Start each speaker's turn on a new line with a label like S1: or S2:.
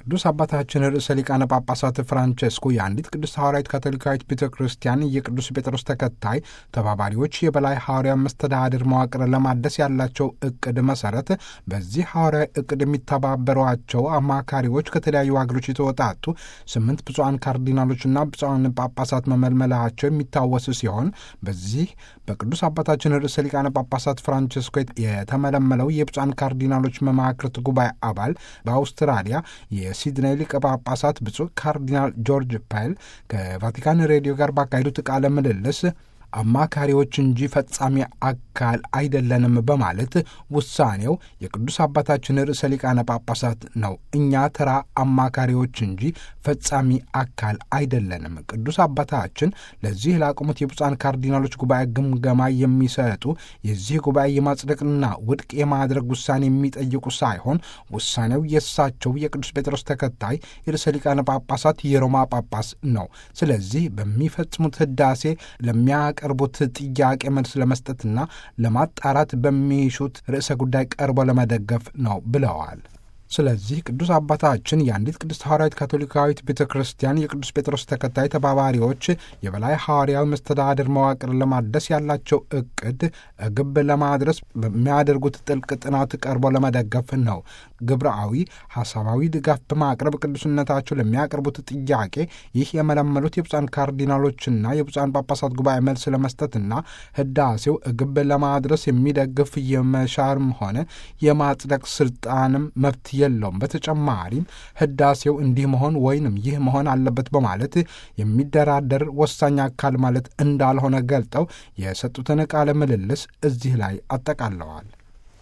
S1: ቅዱስ አባታችን ርዕሰ ሊቃነ ጳጳሳት ፍራንቼስኮ የአንዲት ቅዱስ ሐዋርያዊት ካቶሊካዊት ቤተ ክርስቲያን የቅዱስ ጴጥሮስ ተከታይ ተባባሪዎች የበላይ ሐዋርያ መስተዳድር መዋቅር ለማደስ ያላቸው እቅድ መሰረት በዚህ ሐዋርያዊ እቅድ የሚተባበሯቸው አማካሪዎች ከተለያዩ ሀገሮች የተወጣጡ ስምንት ብፁዓን ካርዲናሎችና ብፁዓን ጳጳሳት መመልመላቸው የሚታወስ ሲሆን በዚህ በቅዱስ አባታችን ርዕሰ ሊቃነ ጳጳሳት ፍራንቼስኮ የተመለመለው የብፁዓን ካርዲናሎች መማክርት ጉባኤ አባል በአውስትራሊያ የሲድኔይ ሊቀ ጳጳሳት ብፁዕ ካርዲናል ጆርጅ ፓይል ከቫቲካን ሬዲዮ ጋር ባካሄዱት ቃለ ምልልስ አማካሪዎች እንጂ ፈጻሚ አካል አይደለንም በማለት ውሳኔው የቅዱስ አባታችን ርዕሰ ሊቃነ ጳጳሳት ነው። እኛ ተራ አማካሪዎች እንጂ ፈጻሚ አካል አይደለንም። ቅዱስ አባታችን ለዚህ ላቆሙት የብፁዓን ካርዲናሎች ጉባኤ ግምገማ የሚሰጡ የዚህ ጉባኤ የማጽደቅና ውድቅ የማድረግ ውሳኔ የሚጠይቁ ሳይሆን ውሳኔው የእሳቸው የቅዱስ ጴጥሮስ ተከታይ የርዕሰ ሊቃነ ጳጳሳት የሮማ ጳጳስ ነው። ስለዚህ በሚፈጽሙት ህዳሴ ለሚያ ቀርቡት ጥያቄ መልስ ለመስጠትና ለማጣራት በሚሹት ርዕሰ ጉዳይ ቀርቦ ለመደገፍ ነው ብለዋል። ስለዚህ ቅዱስ አባታችን የአንዲት ቅድስት ሐዋርያዊት ካቶሊካዊት ቤተ ክርስቲያን የቅዱስ ጴጥሮስ ተከታይ ተባባሪዎች የበላይ ሐዋርያዊ መስተዳድር መዋቅር ለማደስ ያላቸው እቅድ ግብ ለማድረስ በሚያደርጉት ጥልቅ ጥናት ቀርቦ ለመደገፍ ነው። ግብረአዊ ሐሳባዊ ድጋፍ በማቅረብ ቅዱስነታቸው ለሚያቀርቡት ጥያቄ ይህ የመለመሉት የብፁዓን ካርዲናሎችና የብፁዓን ጳጳሳት ጉባኤ መልስ ለመስጠትና ህዳሴው ግብ ለማድረስ የሚደግፍ የመሻርም ሆነ የማጽደቅ ስልጣንም መብት የለውም። በተጨማሪም ህዳሴው እንዲህ መሆን ወይንም ይህ መሆን አለበት በማለት የሚደራደር ወሳኝ አካል ማለት እንዳልሆነ ገልጠው የሰጡትን ቃለ ምልልስ እዚህ ላይ አጠቃለዋል።